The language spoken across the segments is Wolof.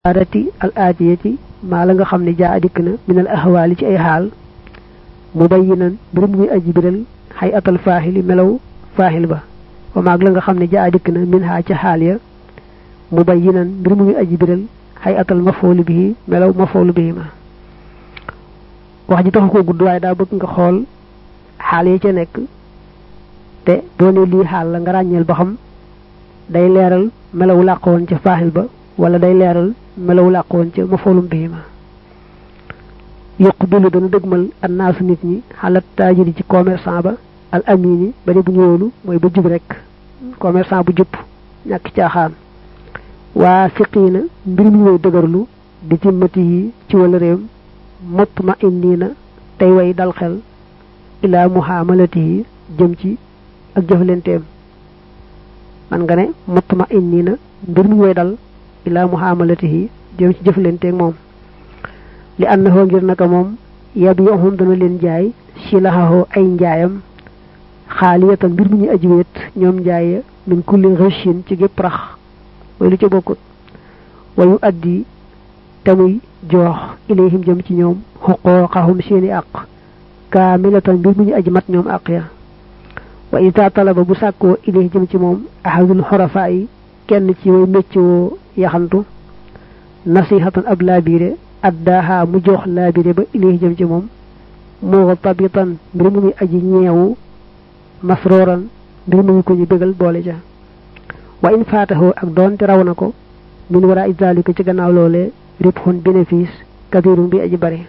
arati al aatiyati maa la nga xam ne jaa dikk na min al ahwaali ci ay xaal mubayyinan mbir muy aji biral xay atal faaxili melaw faaxil ba wa maag la nga xam ne jaa dikk na min xaa ca xaal ya mubayyinan mbir muy aji biral xay atal mafoolu bii melaw mafoolu bii ma wax ji taxu ko gudd waaye daa bëgg nga xool xaal yi ca nekk te doone lii xaal la nga ràññeel ba xam day leeral melawu làqoon ca faaxil ba wala day leeral melawu làqoon ca mafoolum bii ma yuqbilu dana dëgmal annaasu nit ñi xalat taajiri ci commerçant ba al amini ba de bu ñu wóolu mooy ba jub rek commerçant bu jub ñàkk caaxaan waa fiqiina mbir mi way dëgërlu di ci mati yi ci wala réew mutma innina tey way dal xel ilaa muhaamalati yi jëm ci ak jëflenteem man nga ne mutma innina mbir mi way dal ilaa muhaamalati yi jëm ci jëflenteeg moom li annahu ngir naka moom yabiuhum dana leen jaay silahahu ay njaayam xaaliyatan mbir mi ñu aji wéet ñoom njaaya min kulli rëchin ci gépp rax mooy lu ca bokkut wayu addi tamuy joox ilayhim jëm ci ñoom xuqooqahum seeni àq kaamilatan mbir mi ñu aji mat ñoom àq ya wa ita talaba bu sàkkoo ilayhi jëm ci moom ahadul xorafaa yi kenn ci way méccoo yaxantu nasihatan ab laabiire addaaha mu jox laabire ba ilayhi jëm ci moom moo tabitan mbir mu muy aji ñeewu masrooran mbir mu muy ko ñu bégal boole ja wa in faataxoo ak doonte raw na ko min wara izalika ci gannaaw loolee ribxun bénéfice kabirum bi aji bari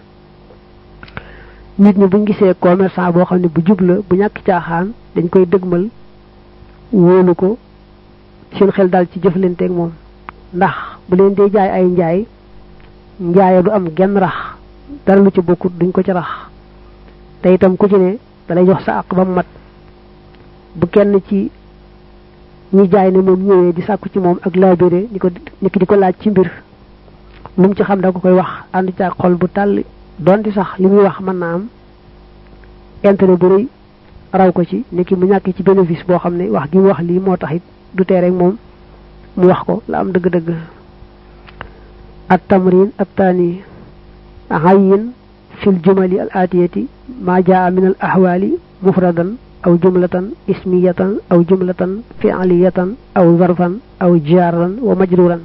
nit ñi buñ gisee commerçant boo xam ne bu jub la bu ñàkk caaxaan dañ koy dëgmal wóolu ko seen xel dal ci jëflanteeg moom ndax bu leen dee jaay ay njaay njaaya du am genn rax dara lu ci bokkut duñ ko ci rax te itam ku ci ne dalay jox sa àq ba mu mat bu kenn ci ñi jaay ne moom ñëwee di sàkku ci moom ak laabire ni ko ni ki di ko laaj ci mbir lu mu ci xam da ko koy wax ànd ca xol bu tàll donte sax li muy wax mën naa am intérêt bu rëy raw ko ci ni ki mu ñàkk ci bénéfice boo xam ne wax gi mu wax lii moo tax it du tee rek moom mu wax ko la am dëgg-dëgg at tamrin at taani ayin fil jumali al atiyati ma jaa min al ahwali mufradan aw jumlatan ismiyatan aw jumlatan fi'liyatan aw zarfan aw jaran wa majruran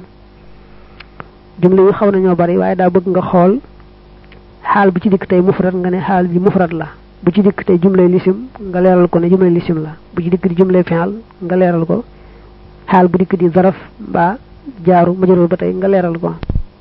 jumla yu xaw nañoo bari waaye daa bëgg nga xool xaal bu ci dikk tey mufrad nga ne xaal bi mufrad la bu ci dikk tey jumlay lisim nga leeral ko ne jumlay lisim la bu ci dikk di jumlay fi'al nga leeral ko xaal bu dikk di zaraf mbaa jaaru majrur ba tey nga leeral ko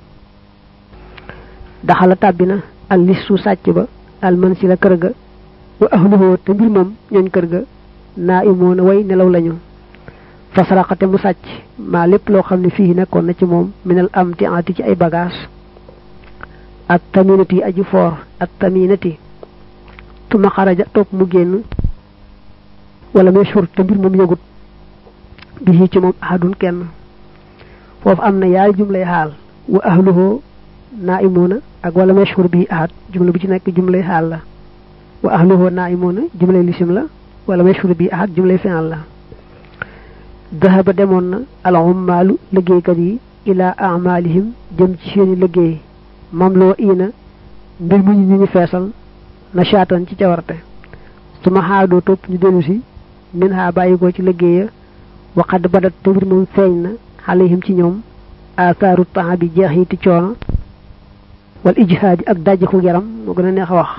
daxala tàbbina al listu sàcc ba al man si la kër ga wa ahluhu te mbir moom ñooñ kër ga naa imoona way nelaw lañu fasaraxate mu sàcc maa lépp loo xam ne fii nekkoon na ci moom minal am ti ati ci ay bagage ak taminati aji foor ak taminati tuma xaraja topp mu génn wala mashhur te mbir moom yëgut bi ci moom ahadun kenn foofu am na yaari jumlay xaal wa ahluhu naa imoona ak wala mashhur bi ahad jumla bu ci nekk jumlay xaal la wa ahluhu naimuna jumlay lisim la wala mashhur bi ahad jumlay fi'al la dahaba demoon na al ummalu liggéeykat yi ila amalihim jëm ci seeni liggéey mamloo ina mbir mu ñu ñu feesal na shaatan ci cawarte su ma xaadoo topp ñu dellu si min ha bàyyi ko ci liggéeya waxad badat te mbir moom feeñ na alayhim ci ñoom athaaru temps bi jeex yi ti coono wal ijhaadi ak dajjaku yaram moo gën a neex a wax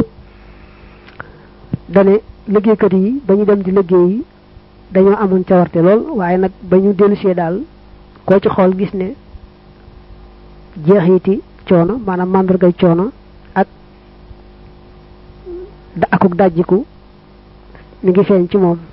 dane liggéeykat yi ba ñu dem di liggéey yi dañoo amoon cawarte lool waaye nag ba ñu dellusee daal koo ci xool gis ne jeexiti coono maanaam màndargay coono ak da akuk dajjiku mi ngi feeñ ci moom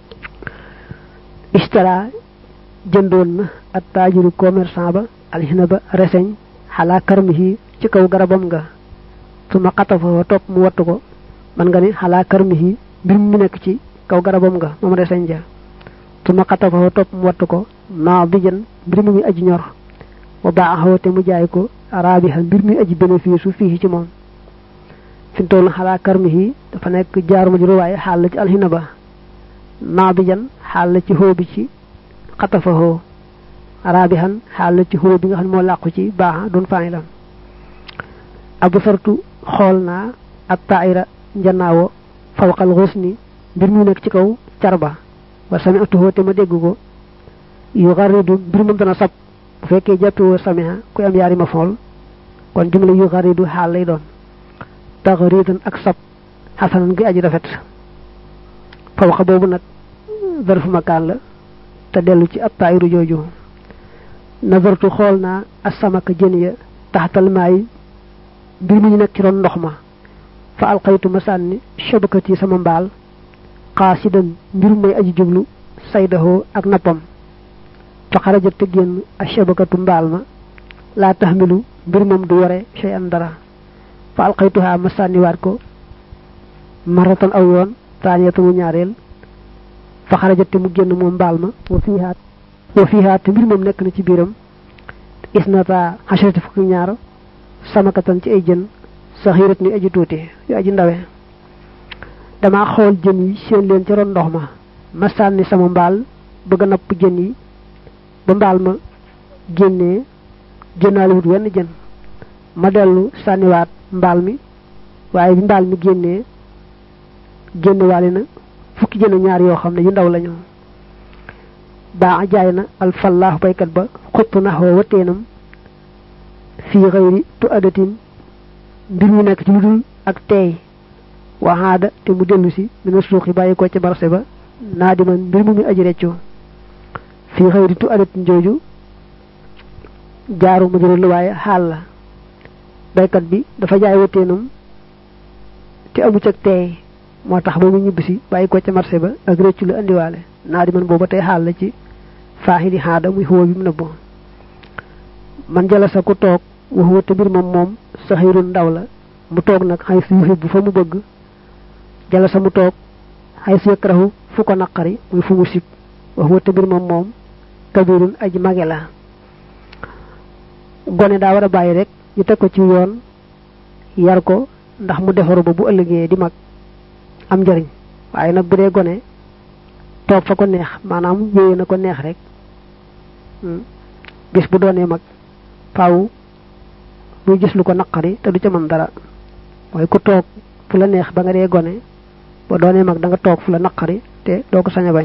istara jëndoon na ak taajiru commerçant ba alxina ba reseñ xalaa karmihi ci kaw garabam nga su ma xatafa topp mu wattu ko man nga ni xalaa karmihi mbir mu nekk ci kaw garabam nga moom reseñ ja su ma xatafa topp mu wattu ko naa bi jën mbir mu muy aji ñor wa baaxoo te mu jaay ko raabiha mbir muy aji bénéfice su fii ci moom fi mu toll xalaa karmihi dafa nekk jaaruma juru waaye xaal la ci alxina ba naa bi jën xaal la ci xoo bi ci xatafa xoo rabihan xaal la ci huwa bi nga xam ne moo làqu ci baaxa doon fa'ilam abu sartu xool naa ak taayira njanaawo fawqal xusni mbir mu nekk ci kaw carba wa sami'tuhu te ma dégg ko yu xaridu mbir moom dana sab bu fekkee jàppewoo samiha kuy am yaari ma fool kon jumla yu xaridu xaal lay doon taxaridan ak sab xasanan gi aji rafet fawqa boobu nag zarfu makaan la te dellu ci ab taayiru jooju nazartu xool naa asamaka jën ya taxtal maay mbir mi ñu nekk ci ron ndox ma fa alqaytu ma sànni shabakati sama mbaal xaasidan mbir may aji jublu saydahoo ak nappam fa xarajat te génn a shabakatu mbaal ma laa taxmilu mbir moom du yore shay an dara fa alqaytuhaa ma sànniwaat ko maratan aw yoon taaniyata mu ñaareel fa xarajat te mu génn moom mbaal ma wa fiihaat wa fiihaat te mbir moom nekk na ci biiram isnata xasharati fukki ñaar samakatan ci ay jën saxiirat ni aji tuuti yu aji ndawe dama xool jën yi seen leen ci ron ndox ma ma sànni sama mbaal bëgg a napp jën yi ba mbaal ma génnee génnaale wut wenn jën ma dellu sànniwaat mbaal mi waaye bi mbaal mi génnee génnewaale na fukki jën ñaar yoo xam ne yu ndaw lañu baa jaay na alfallaahu baykat ba xupp naxoo wateenam fii xëyri tu adatin mbir mu nekk ci lu dul ak teey waxaada te mu dellu si mina suuxi bàyyi ko ca barse ba naa di man mbir mu muy aji reccu fii xëyri tu adatin jooju jaaru ma jëral waaye xaal la baykat bi dafa jaay wateenam te amu ca teey moo tax ba mu ñibbisi bàyyi ko ca marché ba ak rëccu la andiwaale naa di man booba tey xaal la ci faaxi di xaada muy xuwa bi mu nëbbo man jala sa ku toog waxuwa te mbir moom moom saxirun ndaw la mu toog nag xay su yuxib bu fa mu bëgg jala sa mu toog xay su yakrahu fu ko naqari muy fu mu sib waxuwa te mbir moom moom kabirun aji mage la gone daa war a bàyyi rek ñu teg ko ci yoon yar ko ndax mu defaru ba bu ëllëgee di mag am njariñ waaye nag bu dee gone toog fa ko neex maanaam yéeye na ko neex rek bis bu doonee mag faaw muy gis lu ko naqari te du ca mën dara mooy ku toog fu la neex ba nga dee gone ba doonee mag da nga toog fu la naqari te doo ko sañ a bañ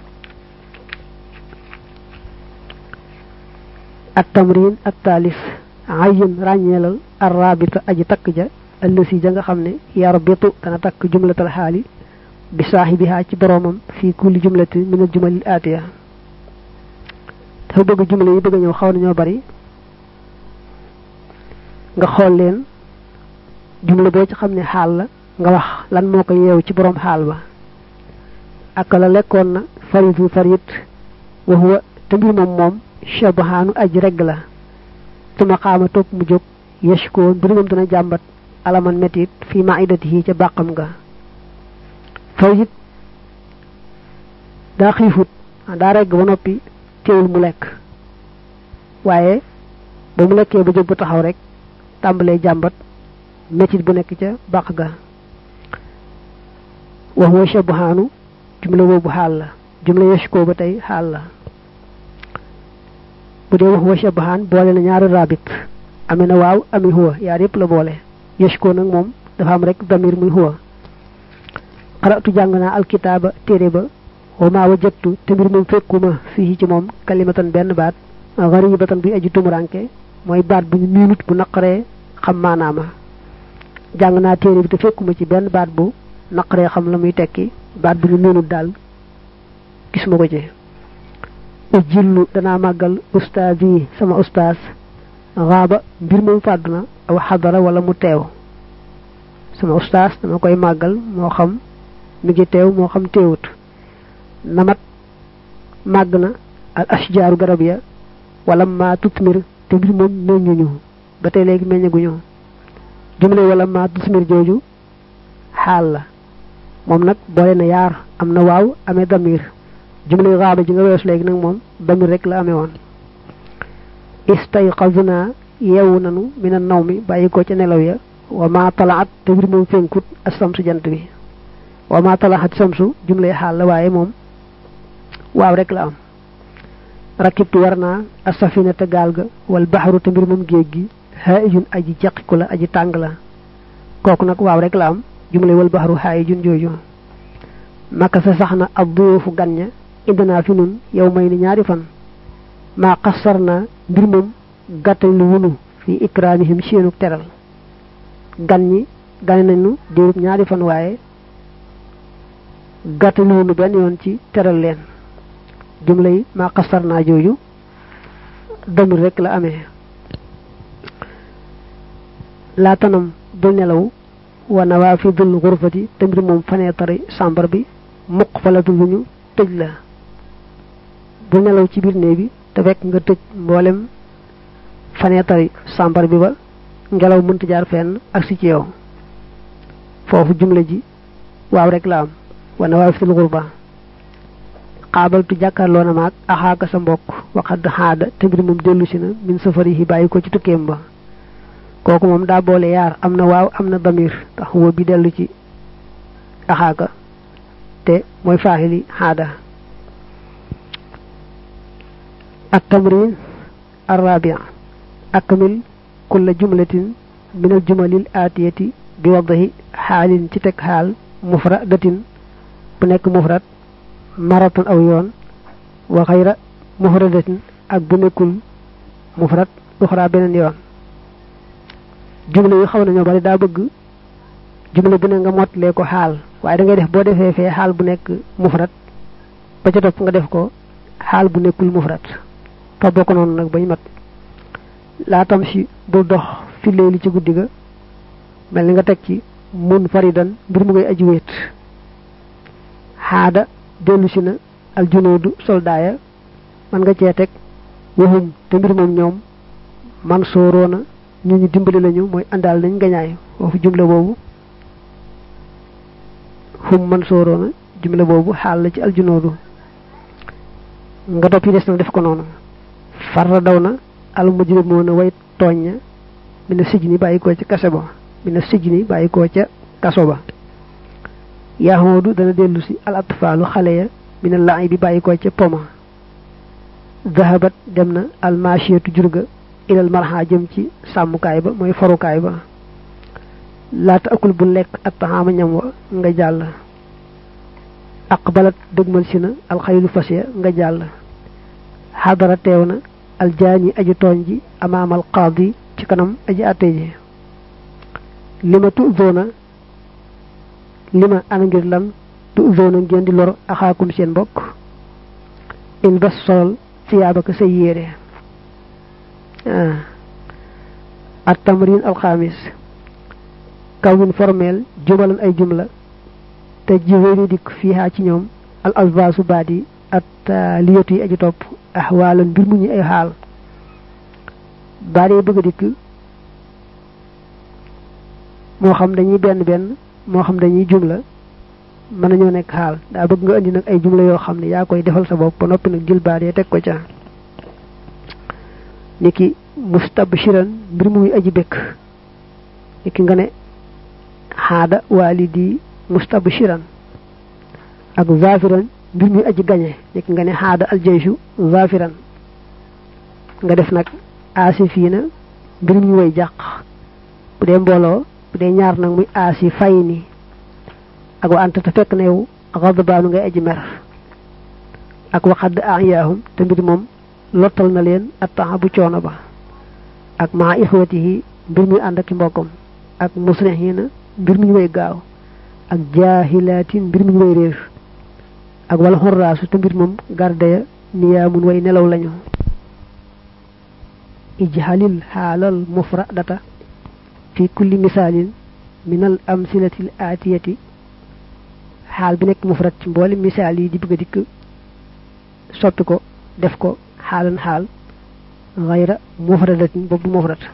at tamrin at taalis ayin ràññeelal arrabita aji takk ja ëllësi ja nga xam ne yarbitu dana takk jumlatal xaali bi saaxibihaa ci boroomam fii kulli jumlati min al jumalil aatiya dafa bëgg jumla yi bëgg a ñëw xaw nañoo bari nga xool leen jumla boo ci xam ne xaal la nga wax lan moo ko yeew ci boroom xaal ba ak la lekkoon na faritu farit wa huwa te mbir moom moom shabahaanu aj regg la tuma xaama topp mu jóg yashkoo mbir moom dana jàmbat alaman metit fii maidatihi ca bàqam nga farit daa xiifut daa regg ba noppi teewul mu lekk waaye ba mu lekkee ba jóg ba taxaw rek tàmbalee jàmbat metit bu nekk ca bàq ga wax wa shabahaanu jumla boobu xaal la jumla yashkoo ba tey xaal la bu dee wax wa shabahaan boole na ñaari rabit amee na waaw ami huwa yaar yëpp la boole yashkoo nag moom dafa am rek damir muy huwa xaratu jàng naa alkitaaba téere ba wa maa wajattu te mbir moom fekkuma fii ci moom kalimatan benn baat garibatan buy aju tumuranke mooy baat bu ñu miinut bu naqaree xam maanaama jàng naa téere bi te fekkuma ci benn baat bu naqaree xam la muy tekki baat bu ñu miinut daal gis ma ko ci ujillu danaa màggal ustaas yi sama ustaas raaba mbir moom fàddu na aw xadara wala mu teew sama ustaas dama koy màggal moo xam mi ngi teew moo xam teewut namat màgg na al ashjaaru garab ya wala ma tutmir te mbir moom meññuñu ba tey léegi meññaguñu jumle wala ma tutmir jooju xaal la moom nag boole na yaar am na waaw amee damir jumle raaba ji nga weesu léegi nag moom damir rek la amee woon istayqazna yeewu nanu mina naw mi bàyyi ko ca nelaw ya wa ma talaat te mbir moom fenkut ak samsu jant bi wa ma talaat samsu jumle xaal la waaye moom waaw rek la am rakibtu war naa asafinata gaal ga wal baxaru te mbir moom géej gi haayijun aji jeqiku la aji tàng la kooku nag waaw rek la am jumle wal baxaru haayijun jooju makka sa sax na ab duyoofu gan ña indinaa fi nun yow may ni ñaari fan maa xasar naa mbir moom gàttal lu wunu fi ikraamihim seenu teral gan ñi gane nañu diirub ñaari fan waaye gàttal lu wunu benn yoon ci teral leen jumla yi maa xasar naa jooju damir rek la amee laa tanam bul nelaw wa nawaafidul xurfati te mbir moom faneetari sàmbar bi muq falatu lu ñu tëj la bul nelaw ci biir néeg bi te fekk nga tëj mboolem faneetari sàmbar bi ba ngelaw mënta jaar fenn ak si ci yow foofu jumla ji waaw rek la am wa nawaafidul xurfa xaabaltu jàkkaarloo na maag axaaka sa mbokk waxad xaada te mbir moom dellu si na min safari yi bàyyi ko ci tukkeem ba kooku moom daa boole yaar am na waaw am na damir tax woo bi dellu ci axaaka te mooy faaxili xaada ak tamrin arrabia akmil kulla jumlatin min al jumalil aatiyati bi waddahi xaalin ci teg xaal mufradatin bu nekk mufrad maratan aw yoon wa xayra mufradatin ak bu nekkul mufrad uxra beneen yoon jumla yu xaw nañoo bari daa bëgg jumla bu ne nga mottalee ko xaal waaye da ngay def boo defee fee xaal bu nekk mufrad ba ca topp nga def ko xaal bu nekkul mufrad toppoo ko noonu nag bañ mat laa tam si bul dox fi léeli ci guddi ga mel ni nga teg ci mun faridan mbir mu ngay aji wéet xaada dellu si na aljunoodu soldaaya man nga cee teg waxum te mbir moom ñoom man sooroona ñu ñu dimbali lañu mooy àndaal nañ gañaay foofu jumla boobu xum man sooroona jumla boobu xaal la ci aljunoodu nga topp yi des na def ko noonu farra daw na al mujrimoona way tooñ ña mi na sijni bàyyi koo ca kase ba mi na sijni bàyyi koo ca kaso ba yaxoodu dana dellu si al atfaalu xale ya mi na laay bi bàyyi koo ca poma zahabat dem na al machiyatu jurga ilal marxa jëm ci sàmmukaay ba mooy farukaay ba laata akul bu lekk attaxaama ñam wa nga jàll aqbalat dëgmal si na alxaylu fas ya nga jàll xadara teew na aljaani aji tooñ ji amaamal qaadi ci kanam aji àtte ji lima tu zoona lima ana ngir lan tu zoona ngeen di lor axaakum seen mbokk il bas solal siyaabaka say yére at tamrin alxamis kawin formel jumalan ay jumla te jiwéeri dikk fiihaa ci ñoom al alvaasu baat yi at liyatu yi aji topp axwaalan mbir mu ñu ay xaal baat yi bëgg a dikk moo xam dañuy benn benn moo xam dañuy jumla mën nañoo nekk xaal daa bëgg nga indi nag ay jumla yoo xam ne yaa koy defal sa bopp ba noppi nag jël baat yi teg ko ca niki mustabshiran mbir muy aji bekk niki nga ne xaada walidi mustabshiran ak zafiran mbir muy aji gañe niki nga ne xaada aljayshu zafiran nga def nag aasifiina mbir muy way jàq bu dee mbooloo bu dee ñaar nag muy aasi fay ni ak wa anta te fekk na yow xadbaanu ngay aji mer ak waxadd ayaahum te mbir moom lottal na leen attaxa bu coono ba ak maa ixwatihi mbir muy ànd ak mbokkam ak musrihiina mbir mi ñu way gaaw ak jaahilaatin mbir mi ñu way réer ak wala xorraasu te mbir moom garde ya niyaamun way nelaw lañu ijhalil xaalal mufradata fi kulli misaalin min al amsilati al aatiyati xaal bi nekk mufrad ci mboole misaal yi di bëgg a dikk soppi ko def ko xaalan xaal xayra mufradatin boobu du mufrad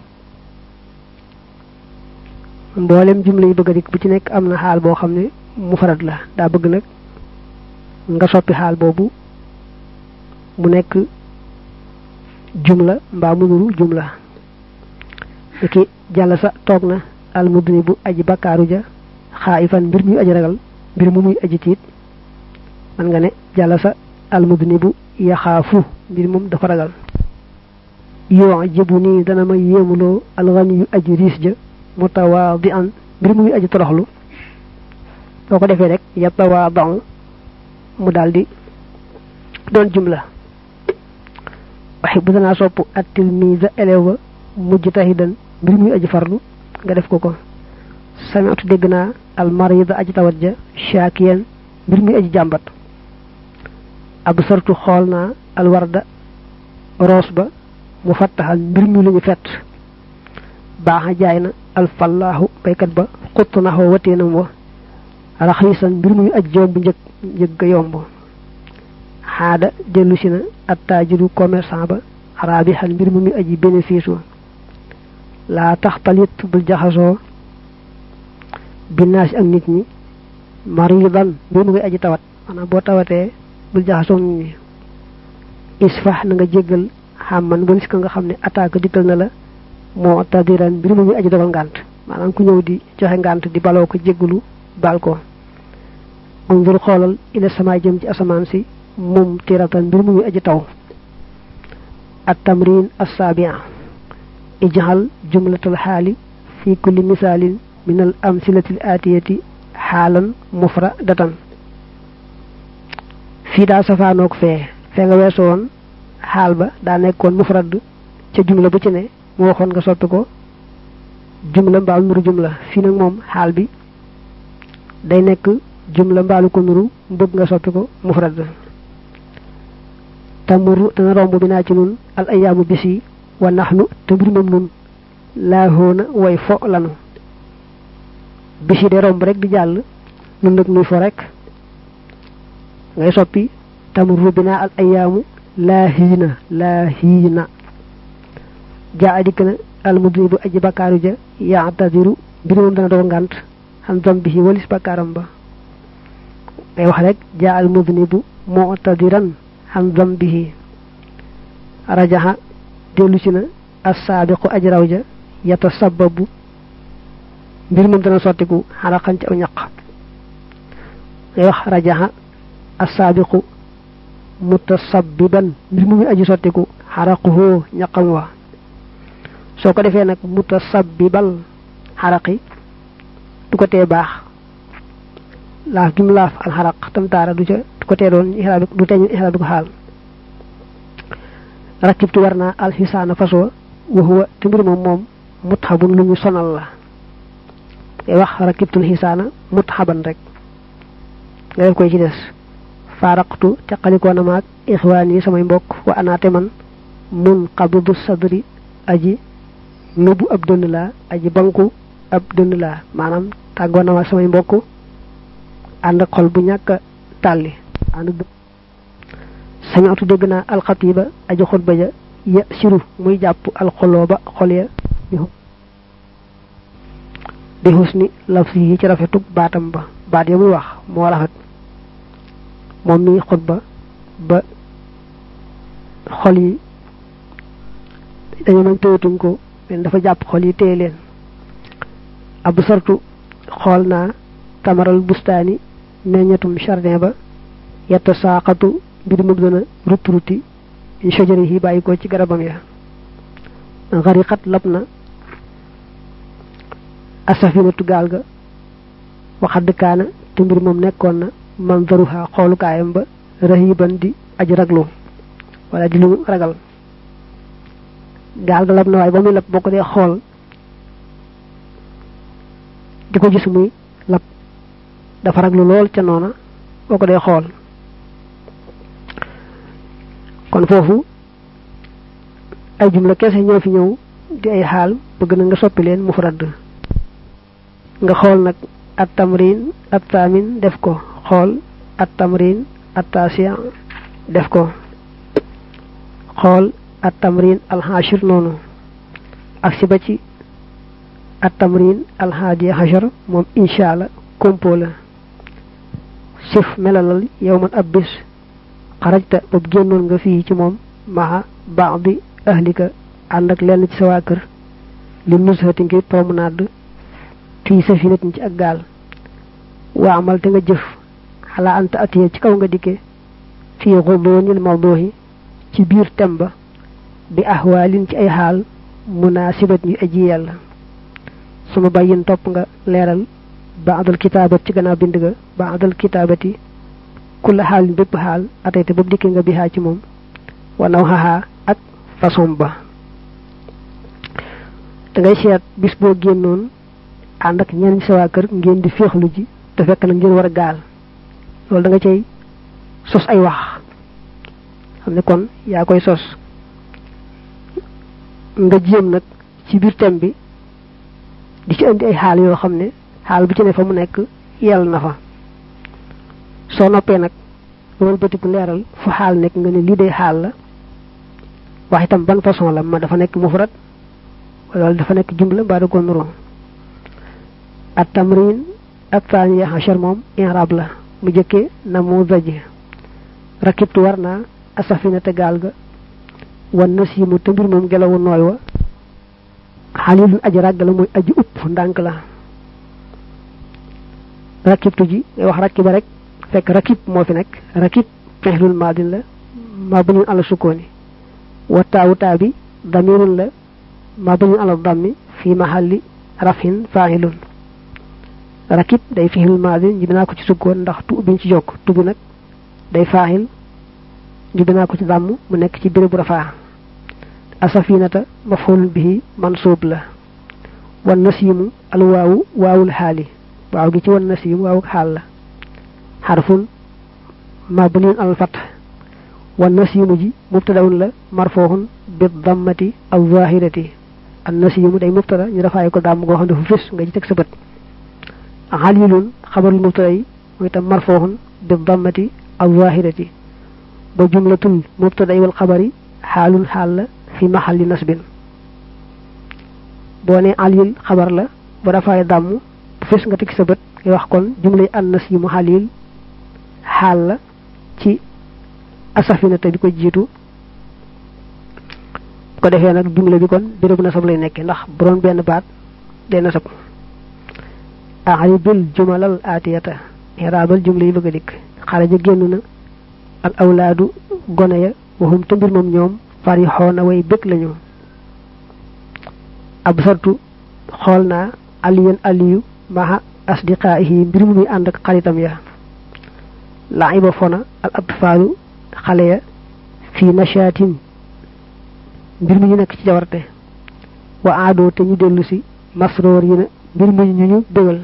mboolem jumla yi bëgg a dikk bu ci nekk am na xaal boo xam ne mufrad la daa bëgg nag nga soppi xaal boobu mu nekk jumla mbaa mu nuru jumla ki jàll sa toog na almudni bu aji bakkaaru ja xaayifan mbir muy aji ragal mbir mu muy aji tiit man nga ne jàll sa almudni bu yaxaafu mbir moom dafa ragal yoo jibu nii dana ma yéemuloo alxani yu aji riis ja mutawaadi an mbir muy aji toroxlu boo ko defee rek yatawaadau mu daldi doon jumla waxi bu danaa sopp at tilmisa élève ba mujj tahidan mbir muy aji farlu nga def ko ko sami'tu dégg naa al marida aji tawat ja shakiyan mbir muy aji jàmbat absartu xool naa al warda roos ba mu fattaxal mbir mi lu ñu fett baaxa jaay na al fallaahu baykat ba xutt na xoo wateenam wa raxiisan mbir muy aj jomb njëg njëg ga yomb xaada dellu si na attaajiru commerçant ba raabixan mbir mu muy aji bénéfice wa laa tax talit bul jaxasoo binnaasi ak nit ñi maridan mbir mu muy aji tawat maanaam boo tawatee bul jaxasoo nit ñi isfax na nga jéggal xamman walis ka nga xam ne attaque dikkal na la moo tadiran mbir mu muy aji dogal ngànt maanaam ku ñëw di joxe ngànt di baloo ko jéggalu baal ko unzur xoolal ila sama jëm ci asamaan si mum tiratan mbir mu muy aji taw at tamrin assabia ijhal jumlatal xaali fi kulli misaalin min al amsilati al atiyati xaalan mufradatan fii daa safaanoog fee fee nga weesu woon xaal ba daa nekkoon mufrad ca jumla bu ci ne mu waxoon nga soppi ko jumla mbaalu nuru jumla fii nag moom xaal bi day nekk jumla mbaalu ko nuru mbëgg nga soppi ko mufrad tamuru dana romb bi naa ci nun al ayaamu bis yi wa naxnu te mbir moom nun laahoona way fo lanu bis yi de romb rek di jàll nun nag nuy fo rek ngay soppi tamuru bi naa al ayaamu laahiina laahiina jaa adikk na almudnibu aji bakkaaru ja yaatadiru mbir moom dana dogal ngànt xam zambihi walis bakkaaram ba ngay wax rek jaa almudnibu mu'tadiran xam zambihi rajaxa dellu si na assaabiqu aji raw ja yata sababu mbir moom dana sottiku xaraqan ci aw ñaq ngay wax rajaxa assaabiqu mutasabbiban mbir mu muy aji sottiku xaraquhu ñaqam wa soo ko defee nag mutasabbibal xaraqi du ko tee baax laaf gi mu laaf al xaraq tam taara du ca du ko tee doon ixraab du teeñu ixraab ko xaal rakibtu war naa alxisaana faswa wa huwa te mbir moom moom mutxabun lu ñu sonal la ngay wax rakibtul xisaana mutxaban rek nga def koy ci des faaraqtu teqalikoo na maag ixwaan yi samay mbokk wa anaate man mun qabidu sadri aji nubu ab dënn laa aji banku ab dënn laa maanaam tàggoo na maag samay mbokk ànd ak xol bu ñàkk a tàlli ànd sañatu dégg naa alxatiba aji xutba ja ya siru muy jàpp alxoloo ba xol ya bi husni lafsi yi ci rafetug baatam ba baat ya muy wax moo rafet moom mi xutba ba xol yi dañoo nag téyatuñ ko leen dafa jàpp xol yi téye leen abu sartu xool naa tamaral bustaani meññatum jardin ba yetta saaxatu mbir mu gën a rutti rutti shajari yi bàyyi ko ci garabam ya xariqat lab na asafinatu gaal ga waxadd kaana te mbir moom nekkoon na manzaruha xoolukaayam ba rahiban di aji raglu wala di lu ragal gaal ga lab na waaye ba muy lab boo ko dee xool di ko gis muy lab dafa raglu lool ca noona boo ko dee xool kon foofu ay jumla kese ñoo fi ñëw di ay xaal bëgg na nga soppi leen mufrad nga xool nag at tamrin at taamin def ko xool at tamrin at taasiya def ko xool at tamrin alxaashir noonu ak si ba ci at tamrin alxaadiya xashar moom incha allah compo la sif melalal yow man ab bis xarajta boobu génnoon nga fii ci moom maxa baax bi ahlika ànd ak lenn ci sa waa kër li nusxati ngir promenade fii safinatin ci ak gaal waa amal te nga jëf xalaa anta atiye ci kaw nga dikke fii xudoonil mawduhi ci biir tem ba bi ahwaalin ci ay xaal munaasibat yu aji yàlla su ma bàyyin topp nga leeral baadal kitaabat ci gannaaw bind ga baadal kitaabati kulla xaalin bépp xaal atayte boobu dikki nga bihaa ci moom wanaw xaxaa ak façon ba da ngay seet bis boo génnoon ànd ak ñenn sa waa kër ngeen di féexlu ji te fekk na ngeen war a gaal loolu da nga cay sos ay wax xam ne kon yaa koy sos nga jéem nag ci biir thème bi di ci indi ay xaal yoo xam ne xaal bu ci ne fa mu nekk yell na fa soo noppee nag loolu bëtiku leeral fu xaal nekk nga ne lii day xaal la wax itam ban façon la ma dafa nekk mufrad wala dafa nekk jumla mbaa da ko nuroo at tamrin ak taaniya hachar moom inrab la mu jëkkee na mu zaji rakibtu war naa asafina te gaal ga wan na siimu te mbir moom gelawu nooy wa xalilun aji ràgg la mooy aji upp ndànk la rakibtu ji ngay wax rakiba rek fekk rakib moo fi nekk rakib fexlul maadin la maa bañun ala sukkooni wa taawu taa bi damirun la maa bañun ala dammi fi mahalli rafin faahilun rakib day fexlul maadin ji binaa ko ci sukkoon ndax tu biñ ci jokk tu bi nag day faahil ji binaa ko ci dàmm mu nekk ci bérébu rafaa asafinata mafulun bihi mansuub la wan nasiimu al waawu waawul xaali waaw gi ci wan nasiim waawu xaal la xarfun mabniun al fath wan nasiimu ji mubtadaun la marfooxun bi dammati al zahirati an nasiimu day mubtada ñu dafaay ko dàmm goo xam ne dafa fis nga ci teg sa bët xalilun xabarul mubtada yi mooy itam marfooxun bi dammati al zahirati ba jumlatul mubtada wal xabari xaalun xaal la fi maxalli nasbin boo ne alil xabar la ba dafaay dàmm bu fis nga teg sa bët ngay wax kon jumlay an nasiimu xalil xaal la ci asafina te bi ko jiitu ko defee nag jumla bi kon bérébu nasab lay nekke ndax bu doon benn baat day nasab aribil jumalal aatiyata iraabal jumla yi bëgg a dikk xaraja génn na al awlaadu gone ya waxum te mbir moom ñoom fari xoona way bëgg lañu ab sartu xool naa aliyan aliyu maha asdiqaahi mbir mu muy ànd ak xaritam ya laiba fona al atfaalu xale ya fii nachaatin mbir mi ñu nekk ci jawarte wa aadoo te ñu dellu si masroor yi na mbir mi ñu ñu bégal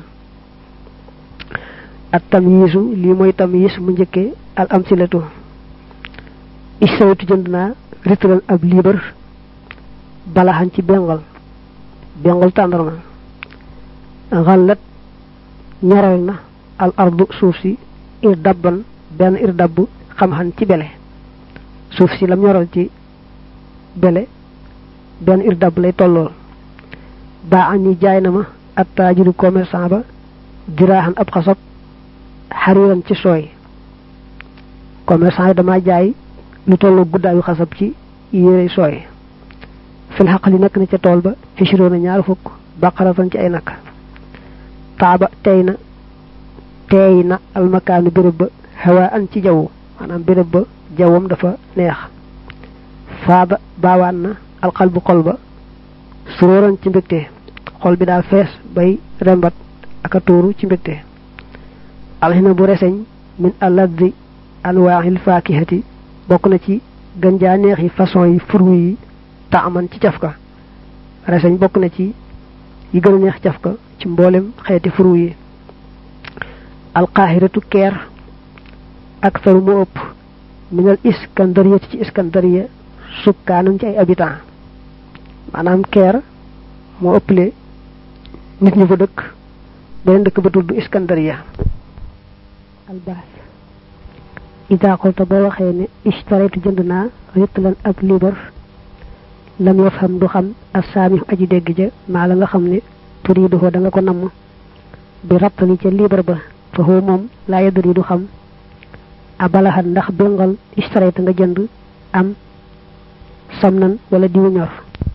at tamyiisu lii mooy tamyiis mu njëkkee al amsilatu istawtu jënd naa ritran ab liibar balaxan ci bengal bengal tàndarma xallat ñoral na al ardu suuf si ir dabban benn ir dabb xam-xam ci bele suuf si lam ñoral ci bele benn ir dabb lay tollool baa an ni jaay na ma at taajiru commerçant ba diraaxan ab xasab xariiran ci sooy commerçant yi dama jaay lu tolloo guddaayu xasab ci yére sooy fil xaq li nekk na ca tool ba fishiroona ñaar fukk baqaratan ci ay nag taaba tey na teey na almakaanu béréb ba xewaa an ci jaww maanaam béréb ba jawwam dafa neex faaba baawaan na alxalbu xol ba suróoran ci mbégte xol bi daa fees bay rembat ak a tuuru ci mbégte alxina bu reseñ min alladdi anwaaxil faakihati bokk na ci ganjaa neexi façon yi furu yi taaman ci cafka reseñ bokk na ci yi gën a neex cafka ci mboolem xeeti furu yi alqaahiratu keer ak saru mu ëpp minal iskandariyati ci iskandariya sukkaanan ci ay habitants maanaam keer moo ëpple nit ñu fa dëkk beneen dëkk ba tudd iskandariya albaas ida xolta boo waxee ne ishtaraytu jënd naa ritlan ab libar lam yafham du xam assaami aji dégg ja maa la nga xam ne turiidu ko da nga ko namm bi rattali ca libar ba fa xoo moom laa yadri du xam abalaxat ndax bengal ishtarayta nga jënd am samnan wala diwu ñor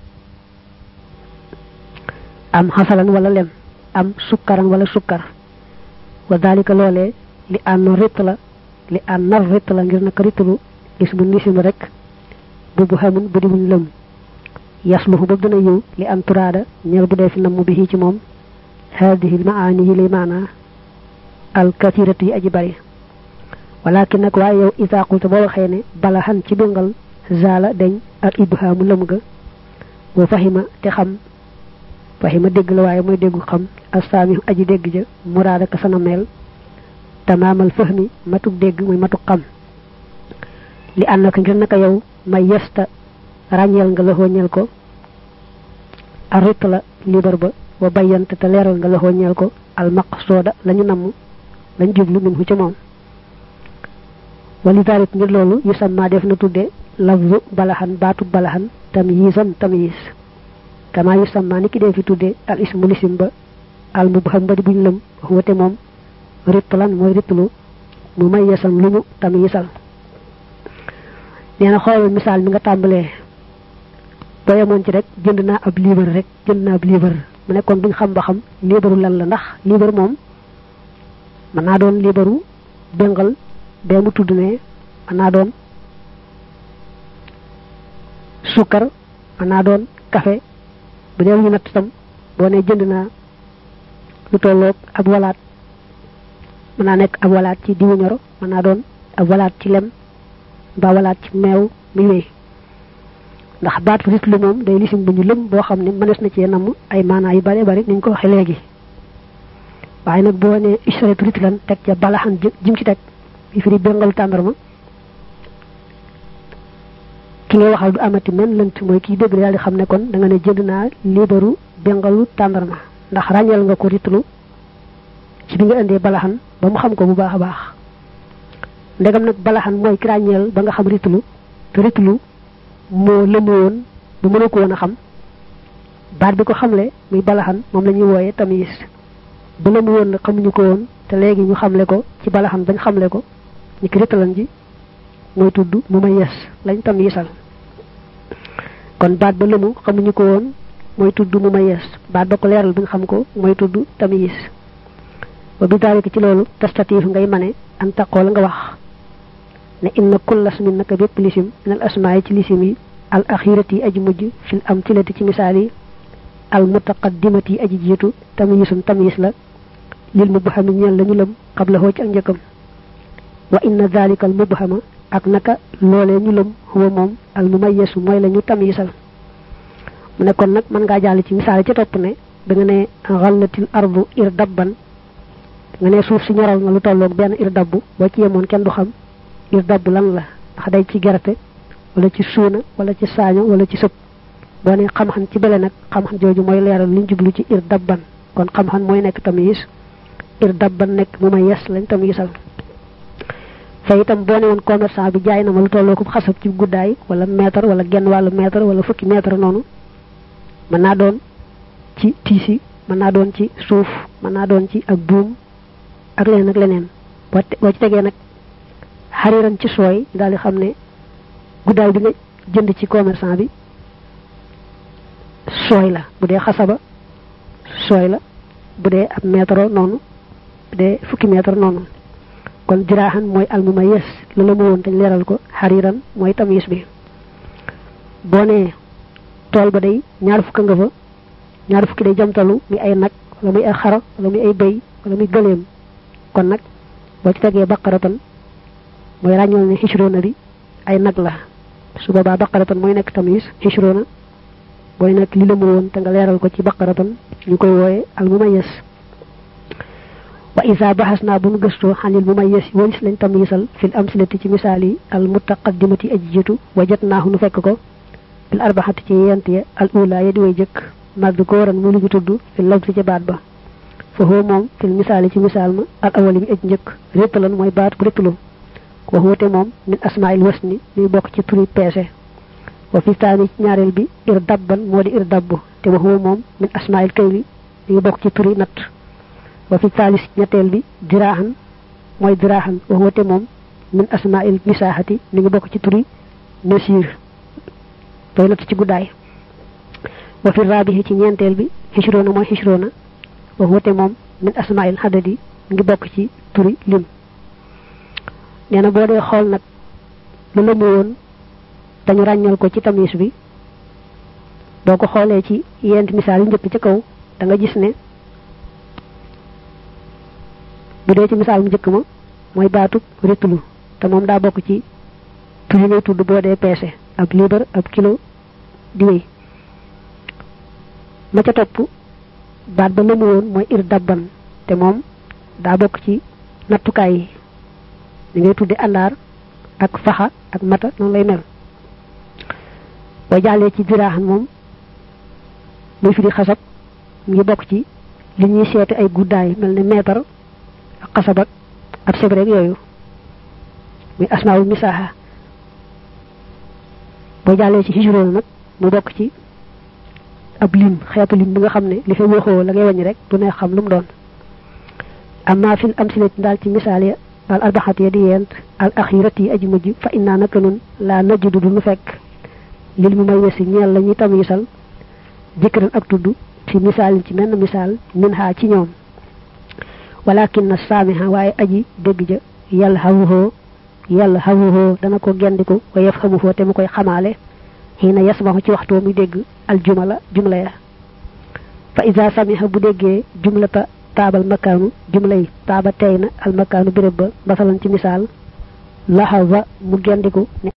am xasalan wala lem am sukkaran wala sukkar wa dalika loolee li ànn ritt la li ànnar ritt la ngir naka rittalu is bu nisim rek bu bu xamun bu di buñ lëm yasluhu ba dana yiw li an turaada ñeel bu dee fi namm bi ci moom hadihi al maani yi lay maanaa al kathiratu yi aji bari walakin nag waaye yow isa qulta boo waxee ne bala xan ci béngal zaala deñ ak ibhaamu lëm ga boo fahima te xam fahima dégg la waaye mooy déggu xam assaami aji dégg ja muraada ka sana meel tamaamal fahmi matuk dégg muy matuk xam li ànd naka ngir naka yow may yesta ràññeel nga la ñeel ko arit la libar ba wa bayyante te leeral nga la ñeel ko al maqsooda lañu namm lañ jublu min hu ca moom wali daalik ngir loolu yu sammaa def na tudde lafzu balaxan baatu balaxan tamyiisan tamyiis kama yu sammaa ni ki dee fi tudde al ismu lisim ba al mubham ba di buñ lëm wate moom rittalan mooy rittlu mu may yesan lu ñu tamyiisal nee na xoolal misaal mi nga tàmbalee boo yemoon ci rek jënd naa ab liibar rek jënd naa ab liibar mu nekkoon duñ xam ba xam liibaru lan la ndax liibar moom mën naa doon liibaru bengal bee mu tudd ne mën naa doon sukkar mën naa doon café bu dee ñu natt tam boo ne jënd naa lu tolloog ab walaat mën naa nekk ab walaat ci diwu ñoro mën naa doon ab walaat ci lem mbaa walaat ci meew muy wéy ndax baat fa lu moom day lisim bu ñu lëm boo xam ne mënees na cee namm ay maanaa yu bare bari niñ ko waxee léegi waaye nag boo ne istaratu ritlan teg ca balaxan jim ci teg bi firi bengalu tàndarma ki ngay waxal du amati men lënt mooy kii dégg daal di xam ne kon da nga ne jënd naa liibaru bengalu tàndarma ndax ràññeel nga ko ritlu ci bi nga indee balaxan ba mu xam ko bu baax a baax ndegam nag balaxan mooy ki ràññeel ba nga xam ritlu te ritlu moo lëmu woon bu mënu ko woon a xam baat bi ko xamle muy balaxan moom la ñuy wooye tamis ba lëmu woon nag xamuñu ko woon te léegi ñu xamle ko ci balaxan bañ xamle ko ñu ki ritalan ji mooy tudd mu may yes lañ tamisal kon baat ba lëmu xamuñu ko woon mooy tudd mu may yes baat ba ko leeral bi nga xam ko mooy tudd tamis ba bi daalika ci loolu tastatiif ngay mane an taqoo la nga wax ne inna kullas min naka bépp lisim min al asmaa ci lisim yi al axirati yi aji mujj fil amtilati ci misaal yi al mutaqaddimati yi aji jiitu tamyisun tamyis la lil mubhami ñeel lañu lëm qabla hoo ci ak njëkkam wa inna dalika al mubhama ak naka loolee ñu lëm huwa moom al mumayyasu mooy la ñu tamyisal mu ne kon nag mën ngaa jàll ci misaal ci topp ne da nga ne xallatil ardu ir dabban nga ne suuf si ñoral na lu tolloog benn ir dabbu boo ci yemoon kenn du xam ir dabb lan la ndax day ci gerte wala ci suuna wala ci saaño wala ci sëb boo ne xam-xam ci bele nag xam-xam jooju mooy leeral liñ jublu ci ir dabban kon xam-xam mooy nekk tamyiz ir dabban nekk mu may yes lañ tamyizal fa itam boo ne woon commerçant bi jaay na ma lu tolloo ko xasab ci guddaay wala mètre wala genn wàllu mètre wala fukki mètre noonu mën naa doon ci tiisi mën naa doon ci suuf mën naa doon ci ak buum ak leneen ak leneen boo boo ci tegee nag xariran ci sooy daal di xam ne guddaay bi nga jënd ci commerçant bi sooy la bu dee xasaba sooy la bu dee ab mètre noonu bu dee fukki mètre noonu kon jiraaxan mooy almuma yes la la mu woon dañ leeral ko xariran mooy tamis bi boo nee tool ba day ñaar fukka nga fa ñaar fukki day jamtalu muy ay nag wala muy ay xara wala muy ay bëy wala muy gëleem kon nag boo ci tegee baqaratan mooy ràññool ne xisroona bi ay nag la su boobaa baqaratan mooy nekk tamis xisroona booy nekk li la mu woon te nga leeral ko ci baqaratan ñu koy wooye al mumayas wa isa baxas naa bu nu gëstoo xanil mumayas walis lañ tamisal fil amsilati ci misaal yi al mutaqaddimati aji jiitu wajat naahu nu fekk ko bil arbaxati ci yent ya al ula ya di way jëkk màgg góoran mu lugu tudd fil labsi ca baat ba fa huwa moom fil misaali ci misaal ma al awali bi aj njëkk réttalan mooy baat bu réttalu wa huwa te moom min asmail wasni muy bokk ci turi peese wa fi taani ci ñaareel bi ir dabban moo di ir dabbu te wa huwa moom min asmail kayli muy bokk ci turi natt wa fi taalis ñetteel bi diraaxan mooy diraaxan wa huwa te moom min asmail misaaxati mi ngi bokk ci turi nasiir tooy natt ci guddaay wa fi raabihi ci ñeenteel bi xisroona mooy xisroona wa huwa te moom min asmail xadadi mi ngi bokk ci turi lim nee na boo dee xool nag lu la mu woon te ñu ràññal ko ci tamis bi boo ko xoolee ci yent misaal yi njëkk ca kaw da nga gis ne bu dee ci misaal mu njëkk ma mooy baatub ritlu te moom daa bokk ci tur yi ngay tudd boo dee peese ab liibar ab kilo di wéy ma ca topp baat ba lëmu woon mooy ir dabban te moom daa bokk ci nattukaay yi li ngay tudde àndaar ak faxa ak mata noonu lay mel boo jàllee ci diraaxan moom muy fi di xasab mu ngi bokk ci li ñuy seeti ay guddaay mel ne meetar ak xasab ak ab sebrek yooyu muy asmaawul misaaxa boo jàllee ci hijroon nag mu bokk ci ab lim xeetu lim bi nga xam ne li fa waxoo la ngay wàññi rek du ne xam lu mu doon amma fil amsilati daal ci misaal ya al arbaxat ya di yent al axirat yi aji mujj fa innaa naka nun laa najudu du nu fekk lil mu may wesi ñeel la ñuy tamisal jëkkëran ak tudd fi misaalin ci menn misaal min xaa ci ñoom walakin na saamiha waaye aji dégg ja yàlla xawuhoo yàlla xawuhoo dana ko gendiku wa yaf xamuhoo te mu koy xamaale xiina yasmaxu ci waxtoo muy dégg al jumala jumla ya fa isa samiha bu déggee jumlata taabal makaanu jumlay taaba tey na al makaanu béréb ba masalan ci misaal laxaza mu gendiku